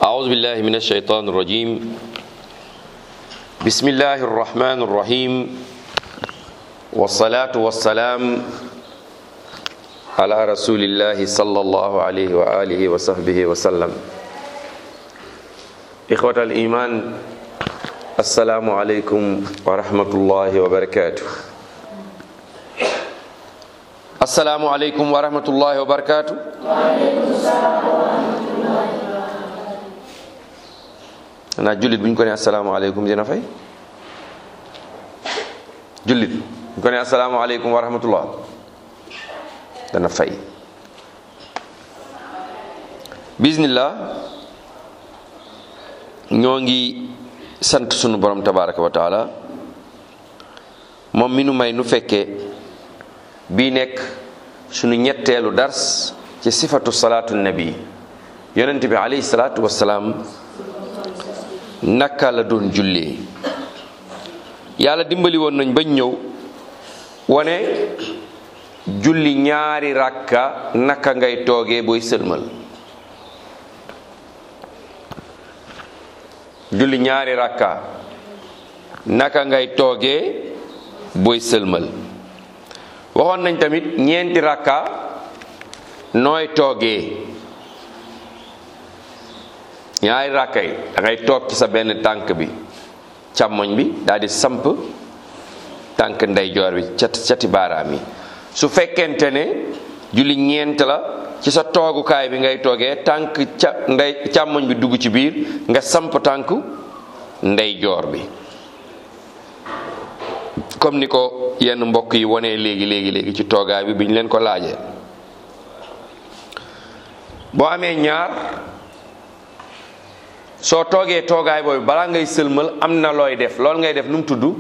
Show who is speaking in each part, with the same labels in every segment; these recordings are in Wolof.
Speaker 1: أعوذ بالله من الشيطان الرجيم بسم الله الرحمن الرحيم والصلاة والسلام على رسول الله صلى الله عليه وآله وصحبه وسلم إخوة الإيمان السلام عليكم ورحمة الله وبركاته السلام عليكم ورحمة الله وبركاته xanaa jullit bu ñu ko ne asalaamaaleykum dina fay jullit bu ñu ko ne asalaamaaleykum wa rahmatullah dana fay bismillah ñoo ngi sant sunu borom tabaraka wa taala moom mi nu may nu fekkee bii nekk sunu ñetteelu dars ci sifatu salaatu nabi yonent bi alayhi salaatu wassalaam naka la doon jullee yàlla dimbali woon nañ bañ ñëw wane julli ñaari rakka naka ngay toogee booy sëlmal julli ñaari rakka naka ngay toogee booy sëlmal waxoon nañ tamit ñeenti rakka nooy toogee ñaari rakka yi da ngay toog ci sa benn tànk bi càmmoñ bi daal di samp tànk ndeyjoor bi cat cati baaraam yi su fekkente ne julli ñeent la ci sa toogukaay bi ngay toogee tànk ca ndey càmmoñ bi dugg ci biir nga samp tànk ndeyjoor bi comme ni ko yenn mbokk yi wonee léegi léegi léegi ci toogaay bi bi ñu leen ko laajee boo amee ñaar soo toogee toogaay boobu balaa ngay sëlmal am na looy def loolu ngay def nu mu tudd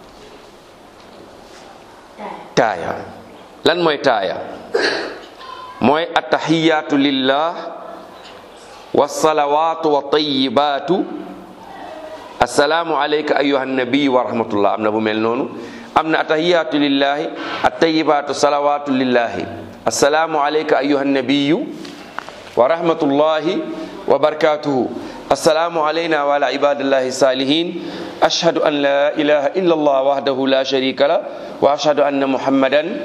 Speaker 1: taaya lan mooy taaya mooy attahiyaatu lillah wasalawaatu wa tayibaatu assalaamu alayka ayuha nabiyu wa rahmatullah am na bu mel noonu am na attahiyaatu lillahi attayibaatu salawaatu lillahi assalaamu alayka ayuha nabiyu wa rahmatullahi wa barakatuhu assalaamu alayna wa ala ibadillahi salihin ashhadu an la ilaha illa allah wahdahu la sharika la wa ashhadu anna muhammadan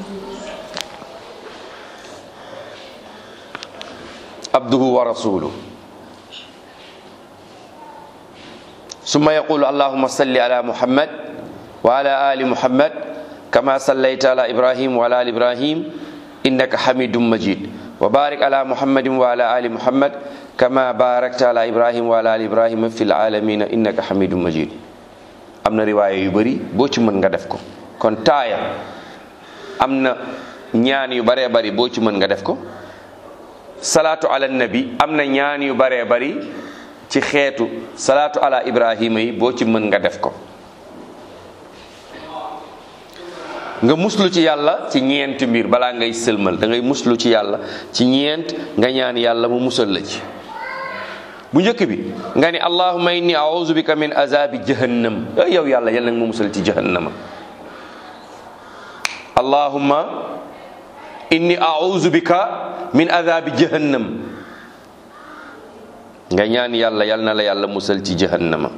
Speaker 1: abduhu wa rasuluh summa yaqulu allahumma salli ala muhammad wa ala ali muhammad kama sallayta ala ibrahim wa ala ali ibrahim innaka hamidum majid wa barik ala muhammadin wa ala ali muhammad kama barakta ala ibrahim wa ala ali ibrahima fil alamina innaka hamidum majid am na riwaaya yu bari boo ci mën nga def ko kon taaya am na ñaan yu baree bari boo ci mën nga def ko salaatu ala nabi am na ñaan yu baree bari ci xeetu salaatu ala ibrahima yi boo ci mën nga def ko nga muslu ci yàlla ci ñeent mbir balaa ngay sëlmal da ngay muslu ci yàlla ci ñeent nga ñaan yàlla mu musal la ci bu njëkk bi nga ni allahumma inni a'udhu bika min azabi jahannam yow yàlla yal nag ma musal ci jahannama allahumma inni a'udhu bika min azabi jahannam nga ñaan yàlla yal na la yàlla musal ci jahannama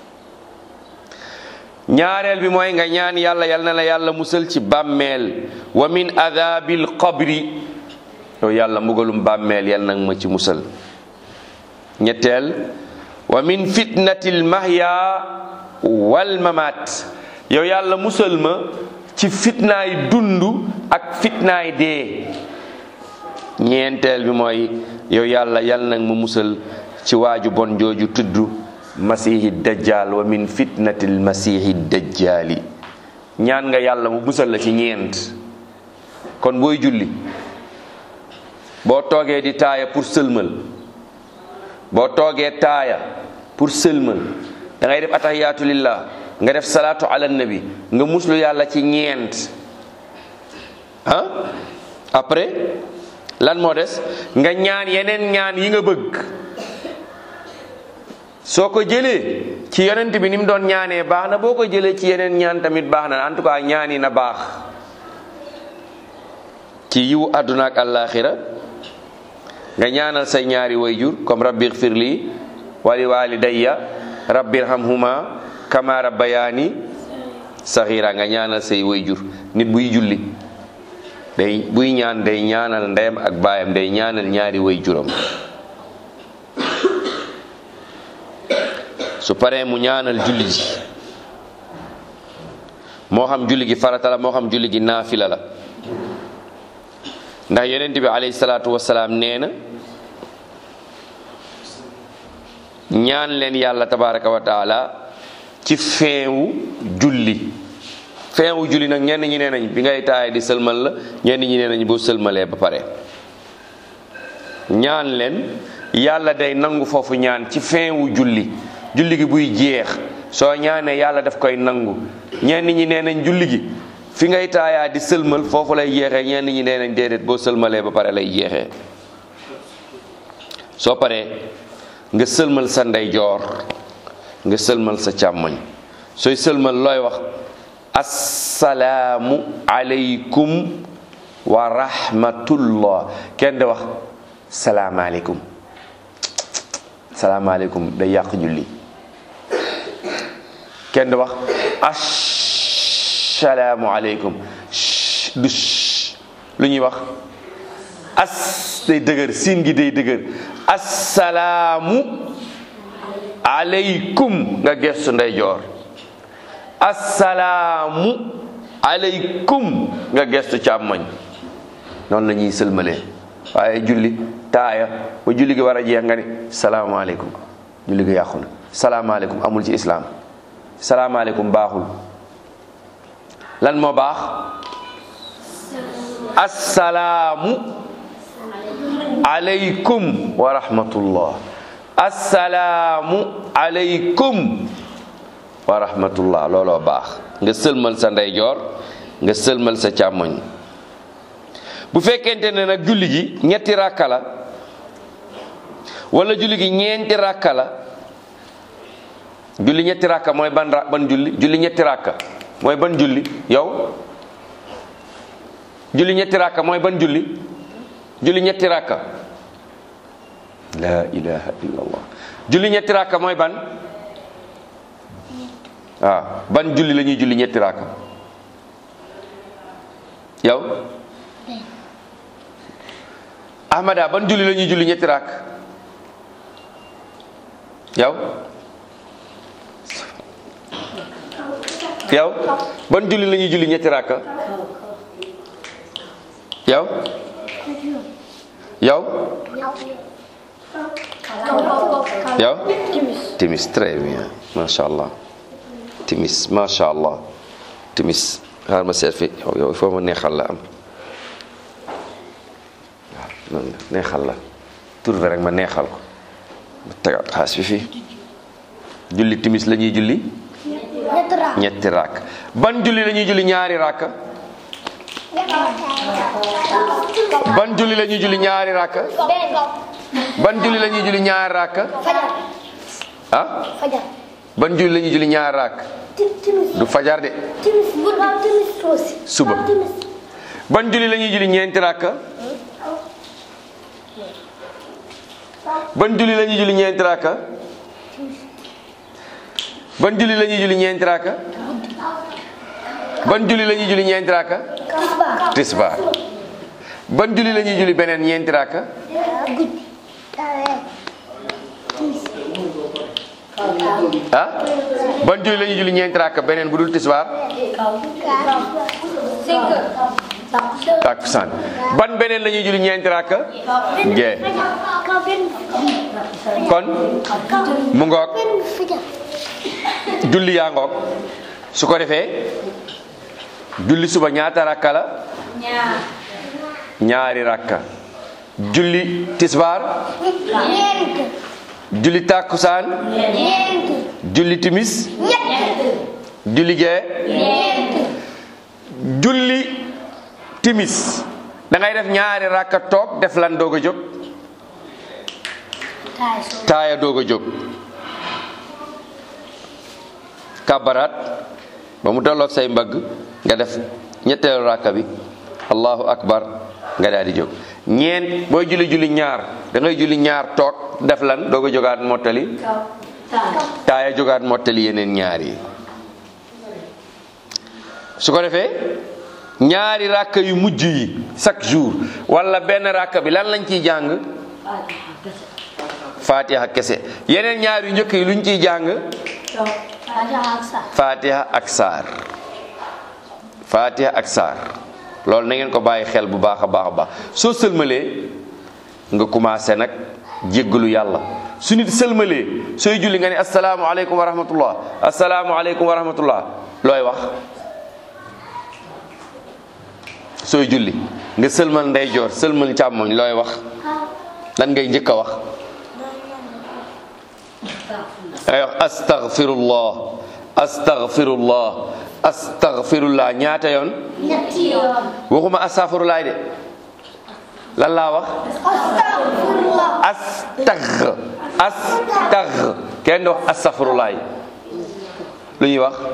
Speaker 1: ñaareel bi mooy nga ñaan yàlla yal na la yàlla musal ci bàmmeel wa min azabil qabri yow yàlla mbugalum bàmmeel yal nag ma ci musal ñetteel wa min fitnatil mahya wal mamat yow yàlla musal ma ci fitnaay dund ak fitnaay dee ñeenteel bi mooy yow yàlla yal nag ma musal ci waaju bon jooju tudd masihi dajjal wa min fitnatil masihi dajjali ñaan nga yàlla mu musal la ci ñeent kon booy julli boo toogee di taaya pour sëlmal boo toogee taaya pour sëlmal da ngay def atahiyaatu lillah nga def salaatu ala nabi nga muslu yàlla ci ñeent ah après lan moo des nga ñaan yeneen ñaan yi nga bëgg soo ko jëlee ci yonent bi ni mu doon ñaanee baax na boo ko jëlee ci yeneen ñaan tamit baax na en tout cas ñaan yi na baax ci yiwu àdduna ak àllaaxira nga ñaanal say ñaari wayjur comme rabbi xfir li wali walidayya rabbi irhamhuma kama rabbayani saxira nga ñaanal say wayjur nit buy julli day buy ñaan day ñaanal ndeyam ak baayam day ñaanal ñaari wayjuram su paree mu ñaanal julli ji moo xam julli gi farata la moo xam julli gi naafila la ndax yonent bi alayhi salaatu wasalaam nee na ñaan leen yàlla tabaraka wa taala ci feewu julli feewu julli nag ñenn ñi nee nañ bi ngay taaya di sëlmal la ñenn ñi nee nañ boo sëlmalee ba pare ñaan leen yàlla day nangu foofu ñaan ci feewu julli julli gi buy jeex soo ñaanee yàlla daf koy nangu ñenn ñi nee nañ julli gi fi ngay taayaa di sëlmal foofu lay jeexee ñenn ñi nee nañ déedéet boo sëlmalee ba pare lay jeexee soo paree nga sëlmal sa ndeyjoor nga sëlmal sa càmmoñ sooy sëlmal looy wax assalaamu aleykum wa rahmatullah kenn di wax salaamaaleykum salaamaaleykum day yàq julli kenn di wax assalaamu aleykum du lu ñuy wax as day dëgër siin gi day dëgër assalaamu aleykum nga gestu ndeyjoor assalaamu aleykum nga gestu càmmoñ noonu la ñuy sëlmalee waaye julli taaya ba julli gi war a jeex nga ni salaamaaleykum julli gi yàqu na salaamaaleykum amul ci islaam salaamaaleykum baaxul lan moo baax assalaamu aleykum wa rahmatullah assalaamu aleykum wa rahmatullah looloo baax nga sëlmal sa ndeyjoor nga sëlmal sa càmmoñ bu fekkente ne nag julli gi ñetti ràkka la wala julli gi ñeenti ràkka la julli ñetti ràkka mooy ban ra ban julli julli ñetti ràkka mooy ban julli yow julli ñetti ràkka mooy ban julli julli ñetti ràkka la ilaha illallah julli ñetti ràkka mooy ban waaw ban julli la ñuy julli ñetti ràkka yow ahmada ban julli la ñuy julli ñetti ràkk yow yow ban julli la ñuy julli ñetti ràkk yow yow yow timis très bien macha allah timis macha allah timis xaar ma seet fi yow il faut ma neexal la am waaw noonu la neexal la tur bi rek ma neexal ko ma tegaat xaas bi fii julli timis la ñuy julli ñetti rakk ban julli la ñuy julli ñaari rakk ban julli la ñuy julli ñaari rakk ban julli la ñuy julli ñaari rakk ah ban julli la ñuy julli ñaari rakk du fajar de suba ban julli la ñuy julli ñeenti rakk ban julli la ñuy julli ñeenti rakk ban julli la ñuy julli ñeenti rakk ban julli la ñuy julli ñeenti rakk tisbaar ban julli la ñuy julli beneen ñeenti rakk ah ban julli la ñuy julli ñeenti rakk beneen bu dul tisbaar takkusaan ban beneen la ñuy julli ñeenti rakk gee kon mu ngoog julli yaa ngoog su ko defee julli suba ñaata rakka la ñaari rakka julli tisbaar julli takkusaan julli timis julli gee julli timis da ngay def ñaari rakka toog def lan doog a jóg taaya doog a jóg kabaraat ba mu tolloog say mbagg nga def ñetteelu rakka bi allahu akbar nga daal di jóg ñeent booy julli julli ñaar da ngay julli ñaar toog def lan doog a jógaat mottali taaya jógaat mottali yeneen ñaar yi su ko defee ñaari ràkk yu mujj yi chaque jour wala benn ràkk bi lan lañ ciy jàng fatiha kese yeneen ñaar yu njëkk yi luñ ciy jàng fatiha ak saar fatiha ak saar loolu na ngeen ko bàyyi xel bu baax a baax a baax soo sëlmalee nga commencé nag jéggalu yàlla su nit sëlmalee sooy julli nga ne asalaamualeykum wa rahmatullah asalaamualeykum wa rahmatullah looy wax sooy julli nga sëlmal ndeyjoor sëlmal càmmoñ looy wax lan ngay njëkk a wax ay wax astaghfirullah astaghfirullah astaghfirullah ñaata yoon
Speaker 2: ñetti yoon.
Speaker 1: waxuma astaghfirullah de lan laa wax
Speaker 2: Astagfirullah.
Speaker 1: astagh astagh kenn du wax astaghfirullah lu ñuy wax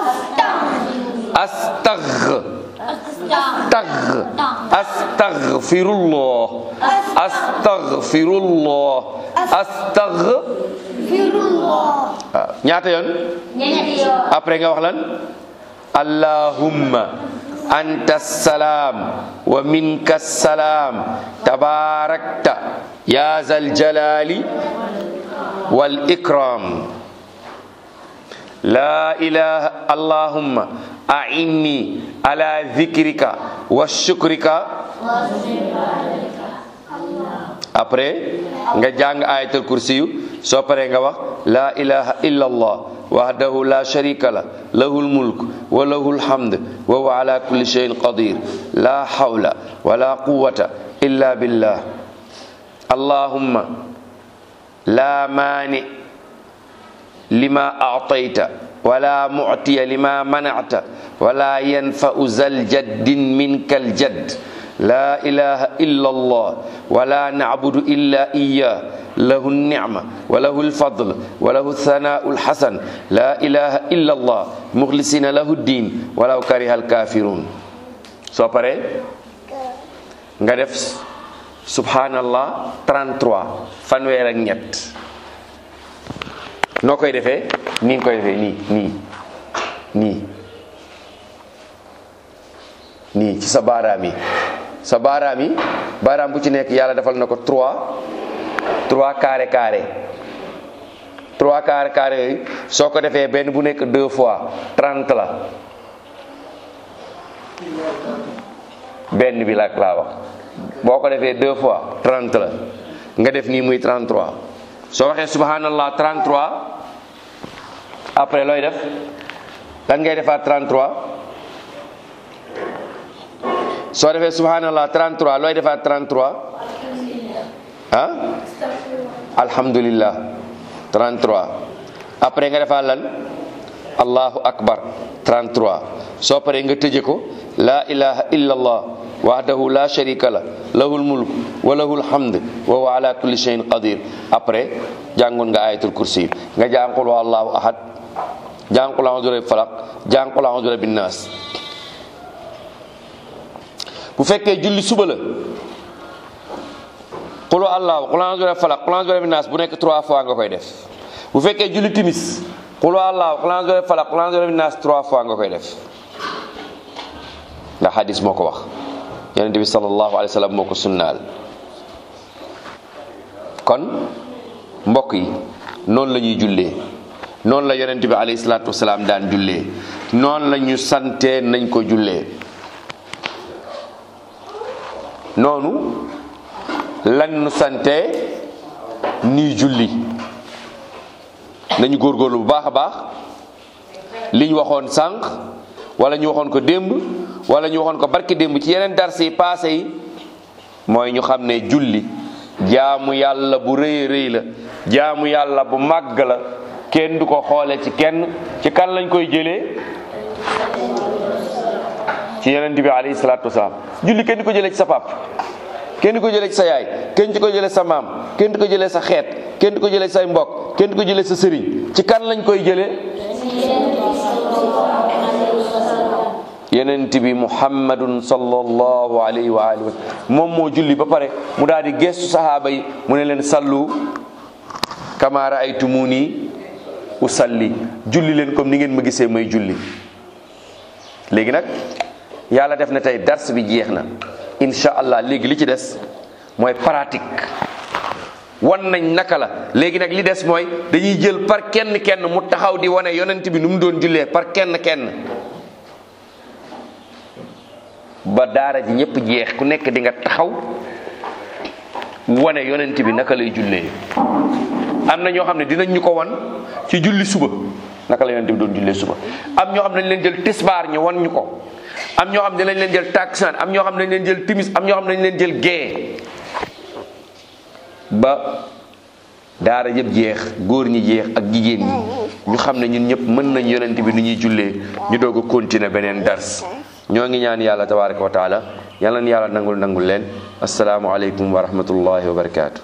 Speaker 1: astagh tagh astaghfirullah astaghfirullah astagh
Speaker 2: Firullah.
Speaker 1: waaw ñaata yoon
Speaker 2: ñetti yoon.
Speaker 1: après nga wax lan allahumma anta salaam wa minka salaam tabarakta ya zal jalali wal ikram la ilaha allahumma a'inni ala dhikrika wa shukrika après nga jàng ayatul kursiyu soo paree nga wax la ilaha illa allah wahdahu la sharika la lahul mulk wa lahul hamd wa huwa ala kulli shay'in qadir la hawla wa la quwwata illa billah allahumma la mani lima a'tayta wa la mu'tiya lima mana'ta wa la yanfa'u zal jaddin minkal jadd لا إله إلا الله ولا نعبد إلا إياه له النعمة وله الفضل وله الثناء الحسن لا إله إلا الله مخلصين له الدين ولو كره الكافرون soo paree nga def subhanallah 33 fanweer ak ñett noo koy defee nii nga koy defee nii nii nii nii ci sa baaraam yi sa baaraam yi baaraam bu ci nekk yàlla defal na ko trois trois carré carré trois carré carré yooyu soo ko defee benn bu nekk deux fois trente la benn bi la laa wax boo ko defee deux fois trente la nga def nii muy trente trois soo waxee subhanallah trente trois après looy def lan ngay defaat trente trois soo defee subhanallah 33 looy defaat 33 ah alhamdulillah 33 après nga defaat lan allahu akbar 33 soo paree nga tëje ko la ilaha illallah wahdahu la sharika la lahul mulk wa lahul hamd wa huwa ala kulli shay'in qadir après jàngoon nga ayatul kursi nga jàng qul huwallahu ahad jàng qul a'udhu bi falaq jàng qul a'udhu bin nas bu fekkee julli suba la xulu allahu xul a'udhu bi falaq xul a'udhu bi naas bu nekk trois fois nga koy def bu fekkee julli timis xulu allahu xul a'udhu bi falaq xul a'udhu bi naas trois fois nga koy def ndax hadis moo ko wax yonente bi sallallahu alayhi wa sallam moo ko sunnaal kon mbokk yi noonu la ñuy jullee noonu la yonente bi alayhi salaatu wasalaam daan jullee noonu la ñu santee nañ ko jullee noonu lan nu sante nii julli nañu góorgóorlu bu baax a baax li ñu waxoon sànq wala ñu waxoon ko démb wala ñu waxoon ko barki démb ci yeneen dars yi passé yi mooy ñu xam ne julli jaamu yàlla bu rëy rëy la jaamu yàlla bu màgg la kenn du ko xoole ci kenn ci kan lañ koy jëlee ci yonent bi alayhi salaatu wasalaam julli kenn di ko jëlee ci sa pap kenn di ko jëlee ci sa yaay kenn di ko jëlee sa maam kenn di ko jëlee sa xeet kenn di ko jëlee say mbokk kenn di ko jëlee sa sëriñ ci kan lañ koy jëlee yonent bi muhammadun sallallahu alayhi wa alihi wa moom moo julli ba pare mu daal di gestu sahaaba yi mu ne leen sallu kama raaytumuni usalli julli leen comme ni ngeen ma gisee may julli léegi nag yàlla def na tey dars bi jeex na insha allah léegi li ci des mooy pratique wan nañ naka la léegi nag li des mooy dañuy jël par kenn kenn mu taxaw di wane yonent bi nu mu doon jullee par kenn kenn ba daara ji ñëpp jeex ku nekk di nga taxaw wane yonent bi naka lay jullee am na ñoo xam ne dinañ ñu ko wan ci julli suba naka la yonent bi doon jullee suba am ñoo xam ne dañ leen jël tisbaar ñu wan ñu ko am ñoo xam ne dinañ leen jël taksaan am ñoo xam ne dañ leen jël timis am ñoo xam ne dañ leen jël gee ba daara yëpp jeex góor ñi jeex ak jigéen ñi ñu xam ne ñun ñëpp mën nañ yonent bi nu ñuy jullee ñu doog a continuer beneen dars ñoo ngi ñaan yàlla tabaraka wa taala yàlla na yàlla nangul nangul leen asalaamualeykum wa rahmatullahi wa barakaatu.